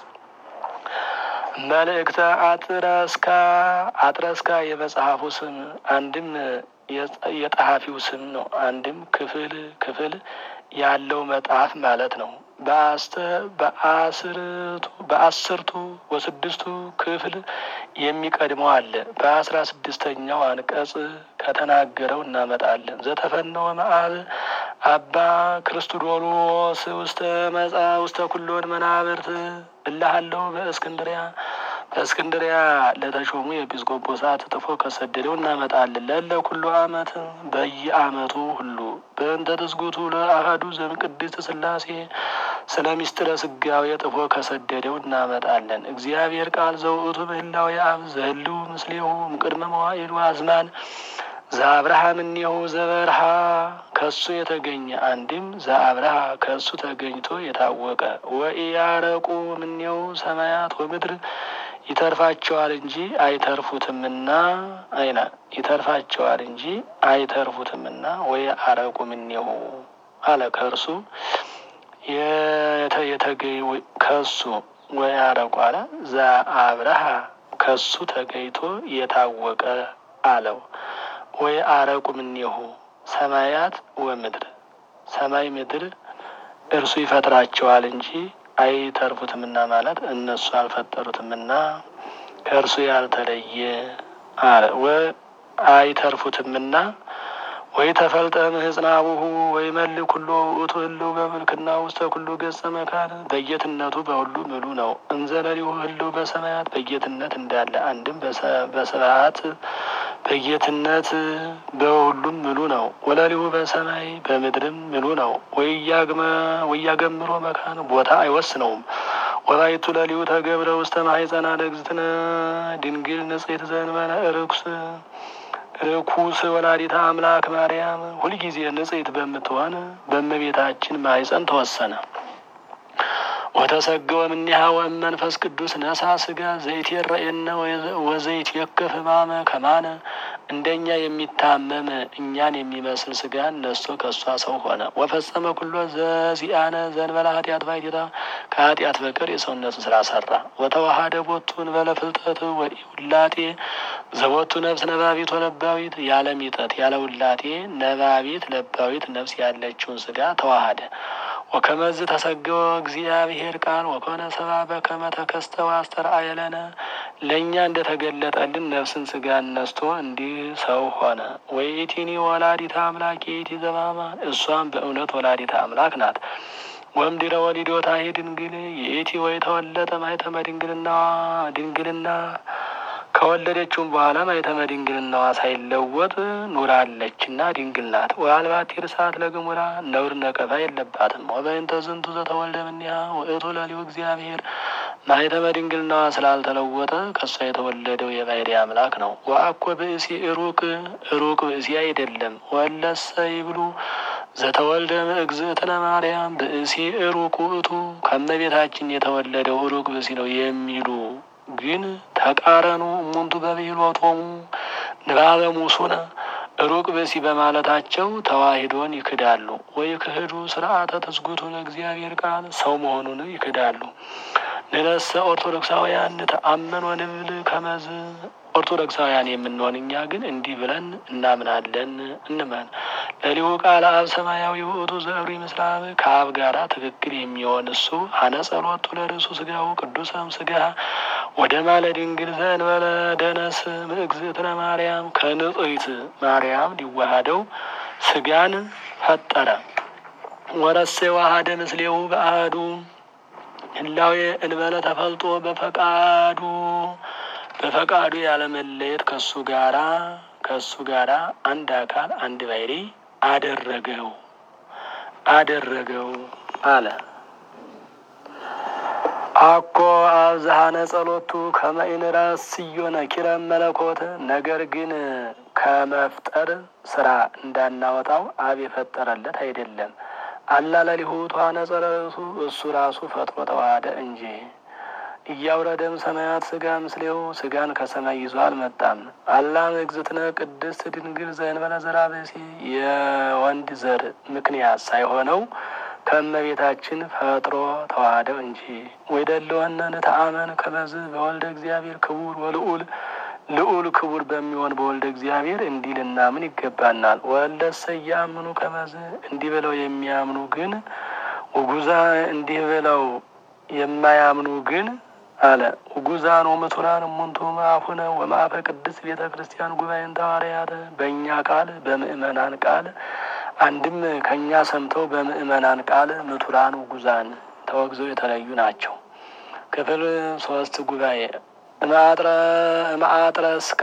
መልእክተ አጥረስካ አጥረስካ የመጽሐፉ ስም አንድም የጸሐፊው ስም ነው። አንድም ክፍል ክፍል ያለው መጽሐፍ ማለት ነው። በአስርቱ ወስድስቱ ክፍል የሚቀድመው አለ። በአስራ ስድስተኛው አንቀጽ ከተናገረው እናመጣለን። ዘተፈነወ መአብ አባ ክርስቶዶሎስ ውስተ መጻ ውስተ ኩሎን መናብርት እላሃለው በእስክንድሪያ በእስክንድሪያ ለተሾሙ የኤጲስቆጶሳት ጥፎ ከሰደደው እናመጣለን። ለለ ኩሉ አመት በየአመቱ ሁሉ በእንተ ትስጉቱ ለአሐዱ ዘእምቅድስት ሥላሴ ስለ ሚስጥረ ስጋዌ ጥፎ ከሰደደው እናመጣለን። እግዚአብሔር ቃል ዘውእቱ ምህላው የአብ ዘህልው ምስሌሁ እምቅድመ መዋዕሉ አዝማን ዘአብርሃም እኒሁ ዘበርሃ ከሱ የተገኘ አንድም ዘአብርሃ ከሱ ተገኝቶ የታወቀ ወኢያረቁ እምኔሁ ሰማያት ወምድር ይተርፋቸዋል እንጂ አይተርፉትምና አይና ይተርፋቸዋል እንጂ አይተርፉትምና ወይ አረቁ እምኔሁ አለ ከእርሱ የተገኝ ከሱ ወይ አረቁ አለ ዘአብርሃ ከሱ ተገኝቶ የታወቀ አለው። ወይ አረቁ እምኔሁ ሰማያት ወምድር ሰማይ ምድር እርሱ ይፈጥራቸዋል እንጂ አይተርፉትምና ማለት እነሱ አልፈጠሩትምና ከእርሱ ያልተለየ አለ። ወ አይተርፉትምና ወይ ተፈልጠ ምህጽናቡሁ ወይ መል ኩሎ ውእቱ ህልው በምልክና ውስተ ኩሉ ገጸ መካን በጌትነቱ በሁሉ ምሉ ነው። እንዘለሊሁ ህልው በሰማያት በጌትነት እንዳለ አንድም በስብሐት በጌትነት በሁሉም ምሉ ነው። ወለሊሁ በሰማይ በምድርም ምሉ ነው። ወያገምሮ መካን ቦታ አይወስነውም። ወላይቱ ለሊሁ ተገብረ ውስተ ማሕፀና ለእግዝእትነ ድንግል ንጽሕት ዘእንበለ ርኩስ ርኩስ ወላዲተ አምላክ ማርያም ሁልጊዜ ንጽሕት በምትሆን በእመቤታችን ማሕፀን ተወሰነ። ወተሰገወ እምኔሃ ወእመንፈስ ቅዱስ ነሳ ስጋ ዘይትረኤነ ወዘይት የክፍ ህማመ ከማነ እንደኛ የሚታመም እኛን የሚመስል ስጋን ነስቶ ከእሷ ሰው ሆነ። ወፈጸመ ኩሎ ዘዚአነ ዘእንበለ ኃጢአት ባሕቲታ ከኃጢአት በቀር የሰውነትን ስራ ሰራ። ወተዋሃደ ቦቱ እንበለ ፍልጠት ወኢውላጤ ዘቦቱ ነፍስ ነባቢት ወለባዊት ያለ ሚጠት ያለ ውላጤ ነባቢት ለባዊት ነፍስ ያለችውን ስጋ ተዋሃደ። ወከመዝ ተሰገወ እግዚአብሔር ቃል ወኮነ ሰብአ በከመ ተከስተ ወአስተርአየ ለነ ለእኛ እንደተገለጠልን ነፍስን ስጋን ነስቶ እንዲህ ሰው ሆነ። ወይቲኒ ወላዲተ አምላክ የይቲ ዘባማን እሷም በእውነት ወላዲተ አምላክ ናት። ወምድረ ወሊዶታ ድንግል የኢቲ ወይ ተወለጠ ማኅተመ ድንግልና ድንግልና ከወለደችውም በኋላ ማኅተመ ድንግልናዋ ሳይለወጥ ኑራለችና ድንግል ናት። ወአልባቲ ርሳት ለግሙራ ነውር ነቀፋ የለባትም። ወበእንተ ዝንቱ ዘተወልደ እምኔሃ ውእቱ ለሊሁ እግዚአብሔር ማኅተመ ድንግልናዋ ስላልተለወጠ ከእሷ የተወለደው የባሕርይ አምላክ ነው። ወአኮ ብእሲ ሩቅ ሩቅ ብእሲ አይደለም። ወለሰ ይብሉ ዘተወልደ እግዝእትነ ማርያም ብእሲ ሩቅ ውእቱ ከእመቤታችን የተወለደው ሩቅ ብእሲ ነው የሚሉ ግን ተቃረኑ እሙንቱ በብሂሎቶሙ ንባበ ሙሱነ ሩቅ ብእሲ በማለታቸው ተዋሂዶን ይክዳሉ። ወይ ክህዱ ስርዓተ ትስጉቱን እግዚአብሔር ቃል ሰው መሆኑን ይክዳሉ። ንነሰ ኦርቶዶክሳውያን ተአመን ወንብል ከመዝ ኦርቶዶክሳውያን የምንሆን እኛ ግን እንዲህ ብለን እናምናለን እንመን። ለሊሁ ቃል አብ ሰማያዊ ውእቱ ዘእብሪ ምስለ አብ ከአብ ጋራ ትክክል የሚሆን እሱ አነ ጸሎቱ ለርእሱ ስጋው ቅዱሰም ስጋ ወደ ማለ ድንግል ዘእንበለ ደነስ እግዝእትነ ማርያም ከንጽሕት ማርያም ሊዋሃደው ስጋን ፈጠረ። ወረሴ ዋሃደ ምስሌው በአህዱ ህላዌ እንበለ ተፈልጦ በፈቃዱ በፈቃዱ ያለመለየት ከሱ ጋራ ከሱ ጋራ አንድ አካል አንድ ባሕሪ አደረገው አደረገው አለ። አኮ አብዝሃነ ጸሎቱ ከመኢንረስዮ ነኪረ መለኮት ነገር ግን ከመፍጠር ስራ እንዳናወጣው አብ የፈጠረለት አይደለም። አላ ለሊሁ ተዋነጸ ርእሱ እሱ ራሱ ፈጥሮ ተዋሃደ እንጂ እያውረደም ሰማያት ስጋ ምስሌው ስጋን ከሰማይ ይዞ አልመጣም። አላ እግዝእትነ ቅድስት ድንግል ዘእንበለ ዘርአ ብእሲ የወንድ ዘር ምክንያት ሳይሆነው ከእመቤታችን ፈጥሮ ተዋህደው እንጂ ወይደለወነ ንተአመን ከመዝ በወልደ እግዚአብሔር ክቡር ወልዑል ልዑል ክቡር በሚሆን በወልደ እግዚአብሔር እንዲህ ልናምን ይገባናል። ወለሰ ያምኑ ከመዝ እንዲህ ብለው የሚያምኑ ግን ውጉዛ እንዲህ ብለው የማያምኑ ግን አለ ውጉዛን ወምቱራን እሙንቱ ማአፉነ ወማአፈ ቅድስት ቤተ ክርስቲያን ጉባኤን ተዋርያተ በእኛ ቃል በምእመናን ቃል አንድም ከእኛ ሰምተው በምእመናን ቃል ምቱራን ውጉዛን ተወግዘው የተለዩ ናቸው። ክፍል ሶስት ጉባኤ እማአጥረስካ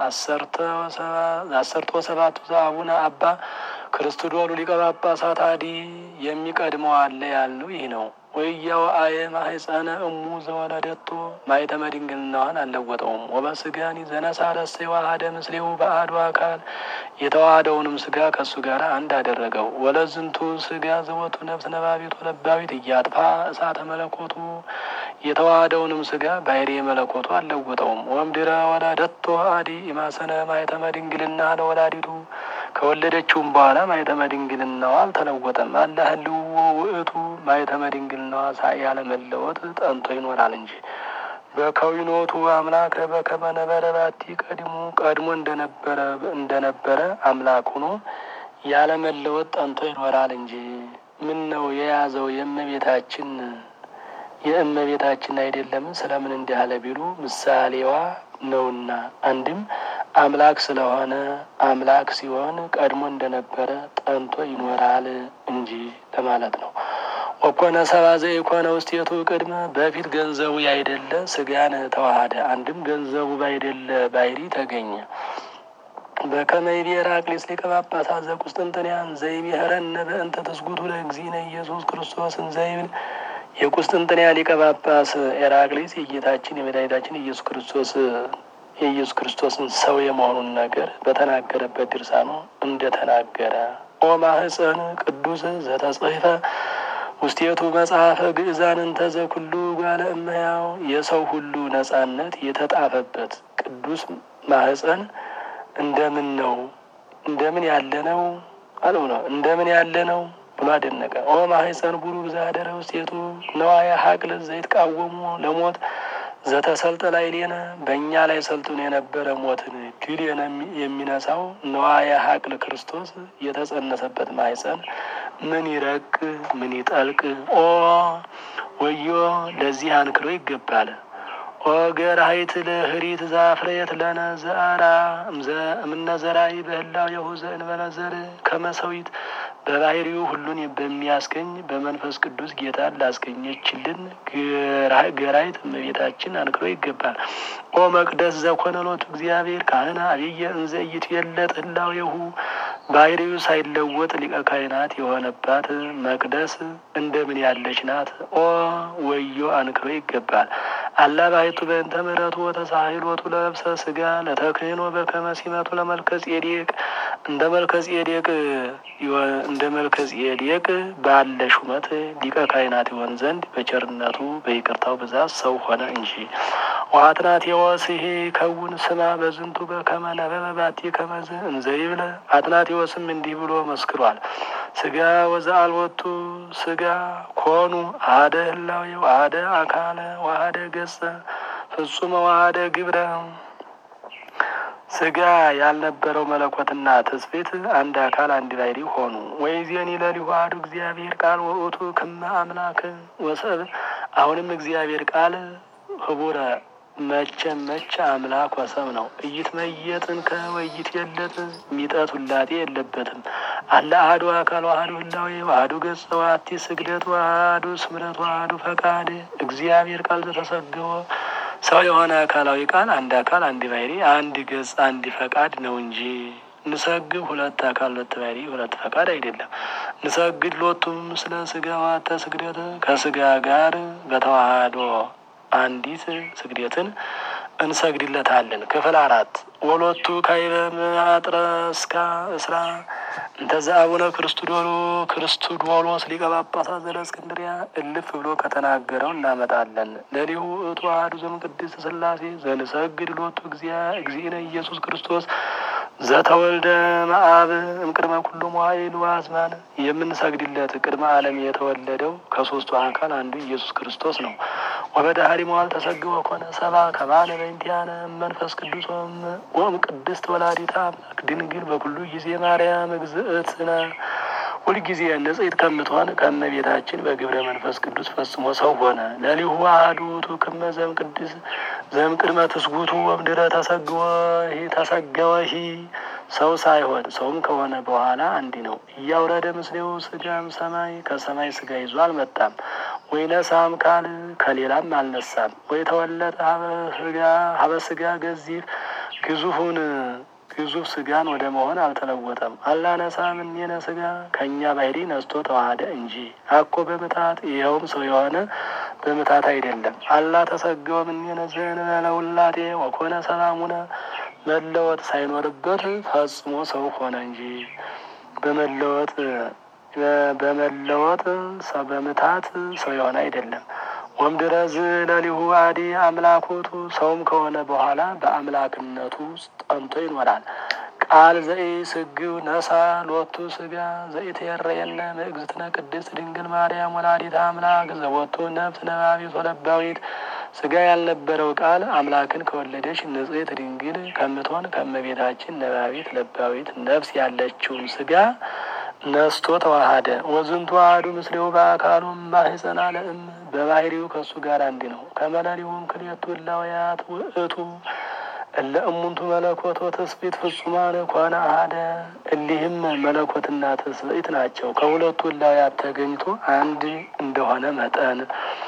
አሰርቶ ሰባቱ ዘአቡነ አባ ክርስቶዶሉ ሊቀ ጳጳሳት አዲ የሚቀድመው አለ ያልነው ይህ ነው። ወያው አየ ማህፀነ እሙ ዘወለደቶ ማኅተመ ድንግልናዋን አልለወጠውም። ወበስጋኒ ዘነሳረሰ የዋሃደ ምስሌው በአሐዱ አካል የተዋሃደውንም ስጋ ከእሱ ጋር አንድ አደረገው። ወለዝንቱ ስጋ ዘወቱ ነፍስ ነባቢት ወለባዊት እያጥፋ እሳተ መለኮቱ የተዋሃደውንም ስጋ ባሕርየ መለኮቱ አልለወጠውም። ወምድረ ወለደቶ አዲ ኢማሰነ ማኅተመ ድንግልና ለወላዲቱ ከወለደችውም በኋላ ማኅተመ ድንግልናዋ አልተለወጠም። አላ ህልዎ ውእቱ ማኅተመ ድንግልናዋ ሳይ ያለመለወጥ ጠንቶ ይኖራል እንጂ በከዊኖቱ አምላክ በከመ ነበረ ባቲ ቀድሞ ቀድሞ እንደነበረ እንደነበረ አምላክ ሆኖ ያለመለወጥ ጠንቶ ይኖራል እንጂ ምን ነው የያዘው የእመቤታችን የእመቤታችን አይደለምን? ስለምን እንዲህ አለ ቢሉ ምሳሌዋ ነውና አንድም አምላክ ስለሆነ አምላክ ሲሆን ቀድሞ እንደነበረ ጠንቶ ይኖራል እንጂ ለማለት ነው። ወኮነ ሰብአ ዘኢኮነ ውስቴቱ ቅድመ በፊት ገንዘቡ ያይደለ ስጋን ተዋሃደ። አንድም ገንዘቡ ባይደለ ባሕሪ ተገኘ። በከመ ይቤ ሄራቅሊስ ሊቀ ጳጳሳት ዘቁስጥንጥንያን ዘይቤህረነ በእንተ ትስጉቱ ለእግዚእነ ኢየሱስ ክርስቶስን ዘይብል የቁስጥንጥንያ ሊቀ ጳጳስ ኤራቅሊስ የጌታችን የመድኃኒታችን ኢየሱስ ክርስቶስ የኢየሱስ ክርስቶስን ሰው የመሆኑን ነገር በተናገረበት ድርሳኑ እንደተናገረ ኦ ማህፀን ቅዱስ ዘተጽሕፈ ውስቴቱ መጽሐፈ ግእዛን እንተዘ ኩሉ ጓለ እመሕያው የሰው ሁሉ ነጻነት የተጣፈበት ቅዱስ ማህፀን እንደምን ነው እንደምን ያለ ነው አለው ነው እንደምን ያለ ነው ብሎ አደነቀ። ኦ ማህፀን ቡሩክ ዘአደረ ውስቴቱ ነዋየ ሀቅል ዘይትቃወሙ ለሞት ዘተሰልጠ ላዕሌነ በእኛ ላይ ሰልጥኖ የነበረ ሞትን ድል የሚነሳው ነዋየ ሀቅል ክርስቶስ የተጸነሰበት ማህፀን ምን ይረቅ ምን ይጠልቅ! ኦ ወዮ ለዚህ አንክሮ ይገባል። ኦ ገራሂት ለህሪት ዛፍሬት ለነ ዘአራ እምነ ዘራኢ በህላው የሁዘ እንበለ ዘር ከመሰዊት በባህሪው ሁሉን በሚያስገኝ በመንፈስ ቅዱስ ጌታን ላስገኘችልን ገራይት እመቤታችን አንክሮ ይገባል። ኦ መቅደስ ዘኮነ ሎቱ እግዚአብሔር ካህና አብየ እንዘ ይትየለጥ ህላዌሁ ባህሪው ሳይለወጥ ሊቀ ካህናት የሆነባት መቅደስ እንደምን ያለች ናት! ኦ ወዮ አንክሮ ይገባል። አላ ባሕቱ በእንተ ምሕረቱ ወተሳሂሎቱ ለብሰ ስጋ ለተክህኖ በከመ ሲመቱ ለመልከ ጼዴቅ እንደ መልከ ጼዴቅ እንደ መልከ ጼዴቅ ባለ ሹመት ሊቀ ካህናት ይሆን ዘንድ በቸርነቱ በይቅርታው ብዛት ሰው ሆነ እንጂ። ወአትናቴዎስሂ ከውን ስማ በዝንቱ በከመ ነበበ ባቲ ከመዝ እንዘ ይብለ አትናቴዎስም እንዲህ ብሎ መስክሯል። ስጋ ወዘአልወቱ ስጋ ኮኑ አደ ህላዌ ወአደ አካለ ወአደ ገጸ ፍጹመ ወአደ ግብረ ስጋ ያልነበረው መለኮትና ትስብእት አንድ አካል አንድ ባሕሪ ሆኑ። ወይዜኒ ለሊሁ አሐዱ እግዚአብሔር ቃል ወውእቱ ክመ አምላክ ወሰብ አሁንም እግዚአብሔር ቃል ህቡረ መቼም መቼ አምላክ ወሰብ ነው። እይት መየጥን ከወይት የለት ሚጠት ውላጤ የለበትም። አለ አሐዱ አካል ዋህዱ ህላዌ ዋህዱ ገጸ ዋቲ ስግደት ዋህዱ ስምረት ዋህዱ ፈቃድ እግዚአብሔር ቃል ዘተሰገወ ሰው የሆነ አካላዊ ቃል አንድ አካል አንድ ባሕሪ አንድ ገጽ አንድ ፈቃድ ነው እንጂ ንሰግድ ሁለት አካል ሁለት ባሕሪ ሁለት ፈቃድ አይደለም። ንሰግድ ሎቱም ስለ ስጋ ዋተ ስግደት ከስጋ ጋር በተዋህዶ አንዲት ስግደትን እንሰግድለታለን። ክፍል አራት ወሎቱ ካይበ ማጥረ እስካ እስራ እንተዛ አቡነ ክርስቶዶሎ ክርስቶዶሎስ ሊቀ ጳጳሳት ዘእስክንድርያ እልፍ ብሎ ከተናገረው እናመጣለን። ለሊሁ እቱ አሐዱ ዘእምቅድስት ሥላሴ ዘንሰግድ ሎቱ እግዚእነ ኢየሱስ ክርስቶስ ዘተወልደ መአብ እምቅድመ ኩሉ መዋዕል ወአዝማን የምንሰግድለት ቅድመ ዓለም የተወለደው ከሶስቱ አካል አንዱ ኢየሱስ ክርስቶስ ነው። ወበዳህሪ መዋዕል ተሰግቦ ኮነ ሰብአ ከማነ በእንቲአነ መንፈስ ቅዱስ ወእም ቅድስት ወላዲተ አምላክ ድንግል በኩሉ ጊዜ ማርያም እግዝእትነ ሁልጊዜ ንጽሕት ከምትሆን ከእመቤታችን በግብረ መንፈስ ቅዱስ ፈጽሞ ሰው ሆነ። ለሊሁ አሐዱ ውእቱ ክመ ዘእምቅድስ ዘእምቅድመ ትስጉቱ ወምድረ ተሰግወሂ ተሰገወሂ ሰው ሳይሆን ሰውም ከሆነ በኋላ አንዲ ነው። እያውረደ ምስሌው ስጋም ሰማይ ከሰማይ ስጋ ይዞ አልመጣም። ወይ ነሳም ካል ከሌላም አልነሳም። ወይ ተወለጠ ሀበ ስጋ ገዚፍ ግዙፉን ግዙፍ ስጋን ወደ መሆን አልተለወጠም። አላነሳም እኔነ ስጋ ከእኛ ባሕሪ ነስቶ ተዋህደ እንጂ አኮ በምታት ይኸውም ሰው የሆነ በምታት አይደለም። አላ ተሰገወም እኔነ ዘእንበለ ውላጤ ወኮነ ሰላሙነ መለወጥ ሳይኖርበት ፈጽሞ ሰው ሆነ እንጂ በመለወጥ በመለወጥ በምታት ሰው የሆነ አይደለም። ወምድረዝ ለሊሁ አዲ አምላኮቱ ሰውም ከሆነ በኋላ በአምላክነቱ ውስጥ ጠንቶ ይኖራል። ቃል ዘኢ ስግው ነሳ ሎቱ ስጋ ዘኢትየረየነ ምእግዝእትነ ቅድስት ድንግል ማርያም ወላዲተ አምላክ ዘቦቱ ነፍስ ነባቢት ወለባዊት ስጋ ያልነበረው ቃል አምላክን ከወለደች ንጽሕት ድንግል ከምትሆን ከእመቤታችን ነባቢት ለባዊት ነፍስ ያለችውን ስጋ ነስቶ ተዋሃደ። ወዝንቱ አሐዱ ምስሌው በአካሉ ማህፀና ለእም በባህሪው ከእሱ ጋር አንድ ነው። ከመለሊውም ክልኤቱ እላውያት ውእቱ እለ እሙንቱ መለኮቶ ትስብእት ፍጹማን ኮነ አሐደ። እሊህም መለኮትና ትስብእት ናቸው። ከሁለቱ እላውያት ተገኝቶ አንድ እንደሆነ መጠን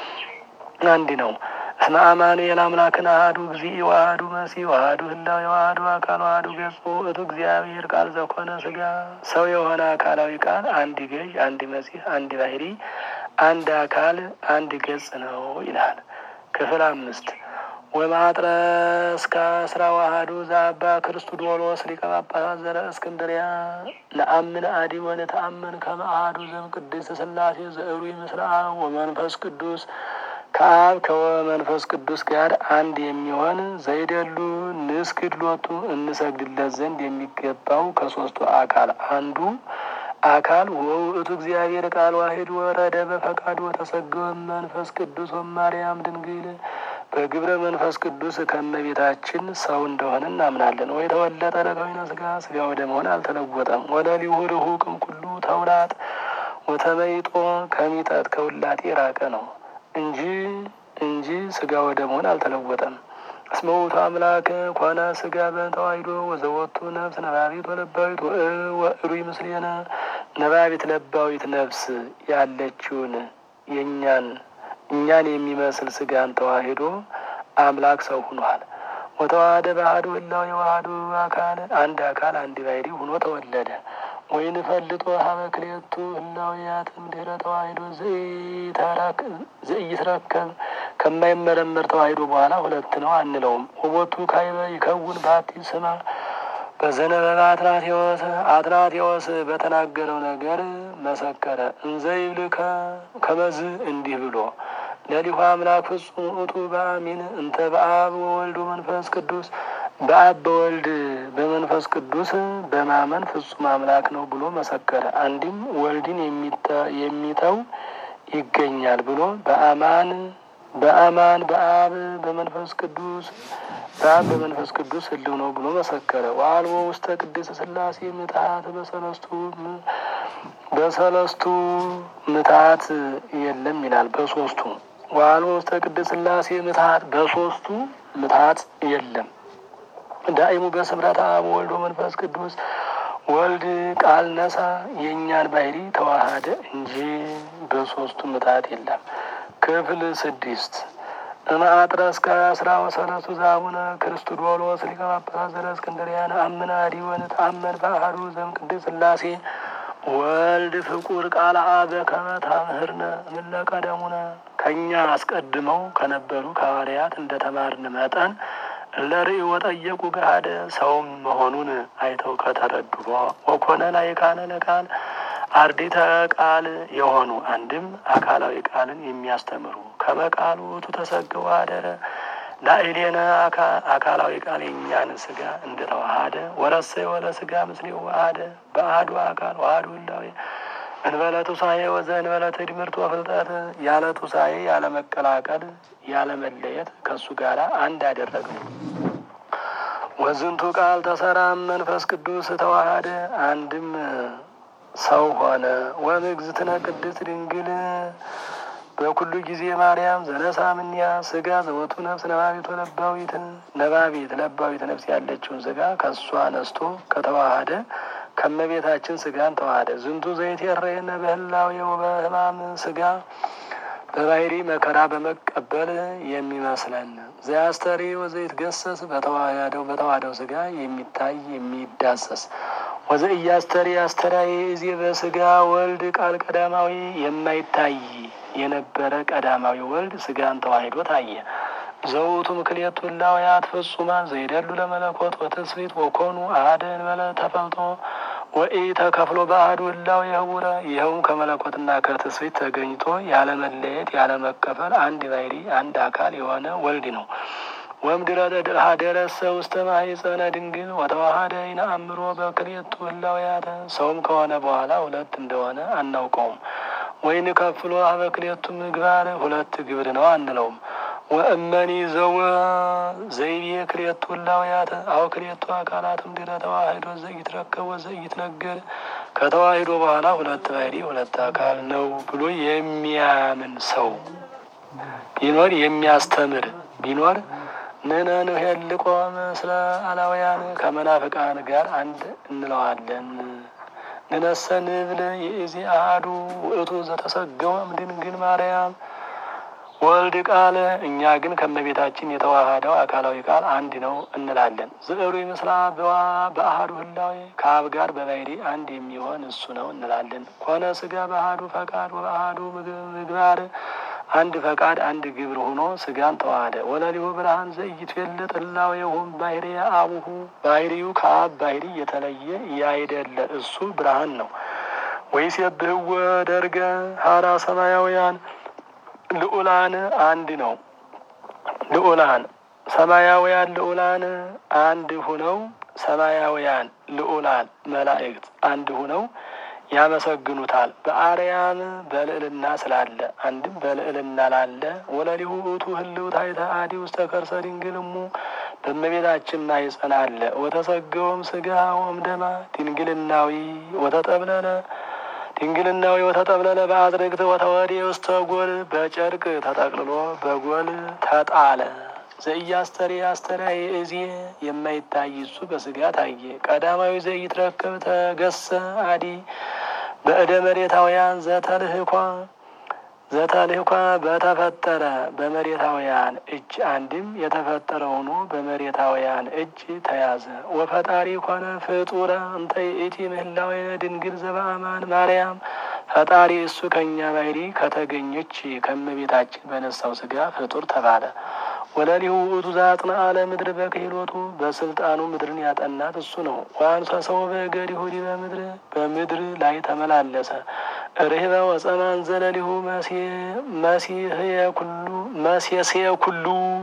አንድ ነው። እስመ አማኑኤል አምላክን አሐዱ እግዚእ ወአሐዱ መሲሕ ወአሐዱ ህላዌ ወአሐዱ አካል ወአሐዱ ገጽ ውእቱ እግዚአብሔር ቃል ዘኮነ ስጋ ሰው የሆነ አካላዊ ቃል አንድ ገዥ፣ አንድ መሲሕ፣ አንድ ባሕሪ፣ አንድ አካል፣ አንድ ገጽ ነው ይላል። ክፍል አምስት ወማጥረ እስከ አስራ ዋህዱ ዘአባ ክርስቶዶሎስ ሊቀ ጳጳሳት ዘእስክንድርያ ነአምን አዲ ወነተአምን ከመ አሐዱ ዘእምቅድስት ሥላሴ ዘዕሩይ ምስለ አብ ወመንፈስ ቅዱስ ከአብ ከመንፈስ ቅዱስ ጋር አንድ የሚሆን ዘይደሉ ንስግድ ሎቱ እንሰግድለት ዘንድ የሚገባው ከሶስቱ አካል አንዱ አካል ወውእቱ እግዚአብሔር ቃል ዋሂድ ወረደ በፈቃዱ ወተሰገወ መንፈስ ቅዱስ ወማርያም ድንግል በግብረ መንፈስ ቅዱስ ከእመቤታችን ሰው እንደሆነ እናምናለን። ወይ ተወለጠ ለከዊነ ስጋ ስጋ ወደ መሆን አልተለወጠም። ወለሊሁ ርሁቅም ኩሉ ተውላጥ ወተመይጦ ከሚጠት ከውላጤ የራቀ ነው እንጂ እንጂ ስጋ ወደ መሆን አልተለወጠም። እስመ ውእቱ አምላክ ኮነ ስጋ በተዋሂዶ ወዘወቱ ነፍስ ነባቢት ወለባዊት ወእሩይ ምስሌነ ነባቢት ለባዊት ነፍስ ያለችውን የእኛን እኛን የሚመስል ስጋን ተዋሂዶ አምላክ ሰው ሁኗል። ወተዋህደ በአሐዱ ህላዌ ወአሐዱ አካል አንድ አካል አንድ ባሕሪ ሁኖ ተወለደ። ወይን ፈልጦ ሀበ ክልኤቱ ህላዌያት እምድኅረ ተዋሂዶ ዘኢይትረከብ ከማይመረመር ተዋሂዶ በኋላ ሁለት ነው አንለውም። ወቦቱ ካይበ ይከውን ባቲ ስማ በዘነበበ አትናቴዎስ አትናቴዎስ በተናገረው ነገር መሰከረ። እንዘ ይብል ከመዝ እንዲህ ብሎ ለሊሁ አምላክ ፍጹም ውእቱ በአሚን እንተ በአብ ወወልድ ወመንፈስ ቅዱስ በአብ በወልድ በመንፈስ ቅዱስ በማመን ፍጹም አምላክ ነው ብሎ መሰከረ። አንድም ወልድን የሚተው ይገኛል ብሎ በአማን በአማን በአብ በመንፈስ ቅዱስ በአብ በመንፈስ ቅዱስ ህልው ነው ብሎ መሰከረ። ወአልቦ ውስተ ቅድስት ሥላሴ ምትሀት በሰለስቱ በሰለስቱ ምትሀት የለም ይላል። በሶስቱ ዋሎ ውስተ ቅድስት ሥላሴ ምትሀት በሶስቱ ምትሀት የለም። ዳይሙ በስምረት አብ ወልድ መንፈስ ቅዱስ ወልድ ቃል ነሳ የእኛን ባህሪ ተዋሃደ እንጂ በሶስቱ ምትሀት የለም። ክፍል ስድስት እምአጥረ እስከ አስራ ወሰለስቱ ዘአቡነ ክርስቶዶሎስ ሊቀ ጳጳሳት ዘእስክንድርያ ነአምን አሐዲሁ ወነተአመን በአሐዱ ዘእምቅድስት ሥላሴ ወልድ ፍቁር ቃል አበ ከመ ታምህርነ እምእለ ቀደሙነ ከእኛ አስቀድመው ከነበሩ ከሐዋርያት እንደተማርን መጠን ለርእይ ወጠየቁ ገሃደ ሰውም መሆኑን አይተው ከተረዱ ወኮነ ላዕካነ ለቃል አርዲተ ቃል የሆኑ አንድም አካላዊ ቃልን የሚያስተምሩ ከመቃሉ ውእቱ ተሰግቦ አደረ ላዕሌነ አካላዊ ቃል የእኛን ስጋ እንደተዋሃደ ወረሰየ ወለ ስጋ ምስሌው ዋሃደ በአሐዱ አካል ዋህዱ ህላዌ እንበለ ቱሳኤ ወዘ እንበለ ትድምርት ወፍልጠት ያለ ቱሳኤ ያለ መቀላቀል ያለ መለየት ከእሱ ጋር አንድ አደረግነው። ወዝንቱ ቃል ተሰራ መንፈስ ቅዱስ ተዋሃደ አንድም ሰው ሆነ። ወምግዝእትነ ቅድስት ድንግል በኩሉ ጊዜ ማርያም ዘነሳ ምንያ ስጋ ዘወቱ ነፍስ ነባቢት ለባዊት ነባቢት ለባዊት ነፍስ ያለችውን ስጋ ከእሷ ነስቶ ከተዋሃደ ከመቤታችን ስጋን ተዋሃደ። ዝንቱ ዘይት የረየነ በህላዌው በህማም ስጋ በባህሪ መከራ በመቀበል የሚመስለን ዘያስተሪ ወዘይት ገሰስ በተዋህደው በተዋህደው ስጋ የሚታይ የሚዳሰስ ወዘ እያስተሪ አስተራዬ እዜ በስጋ ወልድ ቃል ቀዳማዊ የማይታይ የነበረ ቀዳማዊ ወልድ ስጋን ተዋሂዶ ታየ። ዘውቱ ምክልኤቱ እላውያት ፍጹማን ዘይደሉ ለመለኮት ወትስብእት ወኮኑ አሐደ እንበለ ተፈልጦ ወኢ ተከፍሎ በአሐዱ እላው የህቡረ ይኸውም ከመለኮትና ከትስብእት ተገኝቶ ያለ መለየት ያለ መከፈል አንድ ባሕሪ አንድ አካል የሆነ ወልድ ነው። ወምድረ ሀደረሰ ውስተ ማኅፀነ ድንግል ወተዋሃደ ይነአምሮ በክልኤቱ እላውያተ ሰውም ከሆነ በኋላ ሁለት እንደሆነ አናውቀውም። ወይን ከፍሎ አበ ክልኤቱ ምግባር ሁለት ግብር ነው አንለውም። ወእመኒ ዘወ ዘይቤ ክልኤቱ እላውያተ አው ክልኤቱ አካላትም ድረ ተዋሂዶ ዘይትረከብ ወዘይትነገር ከተዋሂዶ በኋላ ሁለት ባሕሪ ሁለት አካል ነው ብሎ የሚያምን ሰው ቢኖር የሚያስተምር ቢኖር ንሕነ ንሄልቆ ምስለ አላውያን ከመናፍቃን ጋር አንድ እንለዋለን። ንነሰ ንብል ይእዜ አሐዱ ውእቱ ዘተሰገወ እምድንግል ማርያም ወልድ ቃል እኛ ግን ከመቤታችን የተዋሃደው አካላዊ ቃል አንድ ነው እንላለን። ዝዕሩ ምስላ በአሐዱ ህላዌ ከአብ ጋር በባሕሪ አንድ የሚሆን እሱ ነው እንላለን። ኮነ ስጋ በአሐዱ ፈቃድ ወበአሐዱ ምግባር አንድ ፈቃድ አንድ ግብር ሆኖ ስጋን ተዋሃደ። ወለሊሁ ብርሃን ዘኢይትዌልጥ እላዌሁም ባሕርየ አቡሁ ባሕርዩ ከአብ ባሕሪ የተለየ ያይደለ እሱ ብርሃን ነው። ወይሴብሕዎ ደርገ ሀራ ሰማያውያን ልዑላን አንድ ነው። ልዑላን ሰማያውያን ልዑላን አንድ ሁነው ሰማያውያን ልዑላን መላእክት አንድ ሁነው ያመሰግኑታል። በአርያም በልዕልና ስላለ አንድም በልዕልና ላለ ወለሊሁ ውእቱ ህልው ታሕተ አዲ ውስተ ከርሰ ድንግል እሙ በእመቤታችን ማኅፀን አለ። ወተሰገወም ስጋ ወእምደማ ድንግልናዊ ወተጠብለለ ድንግልናዊ ወተጠብለለ በአዝርግት ወተወዴ ውስተ ጎል በጨርቅ ተጠቅልሎ በጎል ተጣለ። ዘኢያስተሪ አስተርአየ እዜ የማይታይ እሱ በስጋ ታየ። ቀዳማዊ ዘኢትረከብ ተገሰ አዲ በእደ መሬታውያን ዘተልህኳ ዘተልህኳ በተፈጠረ በመሬታውያን እጅ አንድም የተፈጠረ ሆኖ በመሬታውያን እጅ ተያዘ። ወፈጣሪ ኮነ ፍጡረ እንተ ይእቲ ምህላዊ ድንግል ዘበአማን ማርያም ፈጣሪ እሱ ከእኛ ባሕሪ ከተገኘች ከእመቤታችን በነሳው ስጋ ፍጡር ተባለ። ወለሊሁ ውእቱ ዘአጽንዐ ለምድር በክህሎቱ በስልጣኑ ምድርን ያጠናት እሱ ነው። ወአንሰ ሰው በእገሪሁ ዲበ ምድር በምድር ላይ ተመላለሰ። ርህበ ወጸማን ዘለሊሁ መሲህየ ኩሉ መሴስየ ኩሉ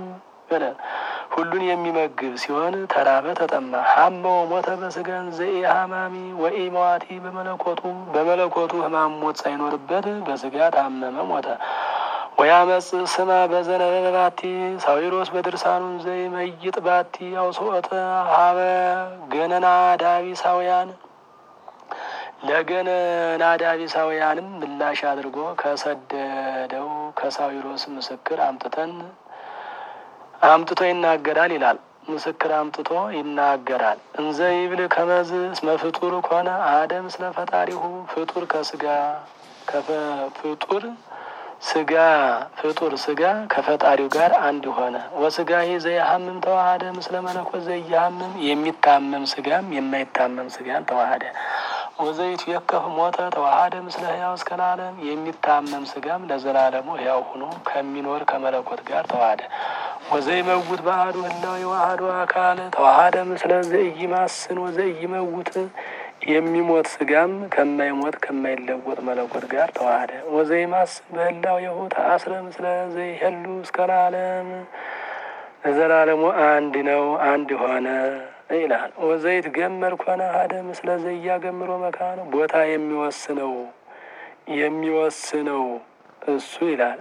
ሁሉን የሚመግብ ሲሆን ተራበ፣ ተጠማ። ሀመ ወሞተ በስጋን ዘኢ ሀማሚ ወኢ መዋቲ በመለኮቱ በመለኮቱ ሕማም ሞት ሳይኖርበት በስጋ ታመመ፣ ሞተ። ወያመጽ ስማ በዘነበበ ባቲ ሳዊሮስ በድርሳኑን ዘይመይጥ ባቲ አውስኦተ ሀበ ገነና ዳቢሳውያን ለገነናዳቢሳውያንም ምላሽ አድርጎ ከሰደደው ከሳዊሮስ ምስክር አምጥተን አምጥቶ ይናገራል ይላል። ምስክር አምጥቶ ይናገራል። እንዘ ይብል ከመዝ እስመ ፍጡር ኮነ አደም ስለ ፈጣሪሁ ፍጡር ከስጋ ፍጡር ስጋ ፍጡር ስጋ ከፈጣሪው ጋር አንድ ሆነ። ወስጋ ዘያሀምም ተዋሃደ ምስለ መለኮት ዘያሀምም የሚታመም ስጋም የማይታመም ስጋን ተዋሃደ። ወዘይቱ የከፍ ሞተ ተዋሃደ ምስለ ህያው እስከ ለዓለም የሚታመም ስጋም ለዘላለሙ ህያው ሆኖ ከሚኖር ከመለኮት ጋር ተዋሃደ። ወዘይ መውት በአሐዱ ህላዌ ወአሐዱ አካል ተዋሃደ ምስለ ዘኢይማስን ወዘኢይመውት የሚሞት ስጋም ከማይሞት ከማይለወጥ መለኮት ጋር ተዋሃደ። ወዘይማስን በህላዌሁ ተአስረ ምስለ ዘይሄሉ እስከ ለዓለም ለዘላለሙ አንድ ነው አንድ ሆነ ይላል። ወዘይት ገመር ኮነ አሐደ ምስለ ዘያገምሮ መካነ ቦታ የሚወስነው የሚወስነው እሱ ይላል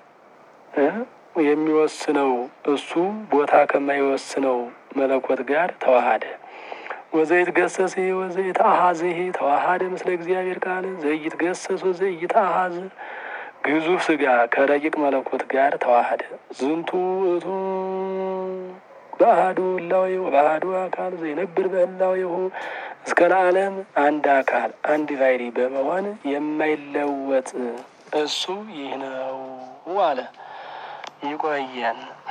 የሚወስነው እሱ ቦታ ከማይወስነው መለኮት ጋር ተዋሃደ። ወዘይት ገሰስ ወዘይት አሀዝህ ተዋሃደ ምስለ እግዚአብሔር ቃል ዘይት ገሰስ ወዘይት አሀዝ ግዙፍ ስጋ ከረቂቅ መለኮት ጋር ተዋሃደ። ዝንቱ እቱ በአሐዱ ህላዌ ወበአሐዱ አካል ዘይነብር በህላዌሁ እስከ ለዓለም አንድ አካል አንድ ባሕሪ በመሆን የማይለወጥ እሱ ይህ ነው አለ። ይቆየን።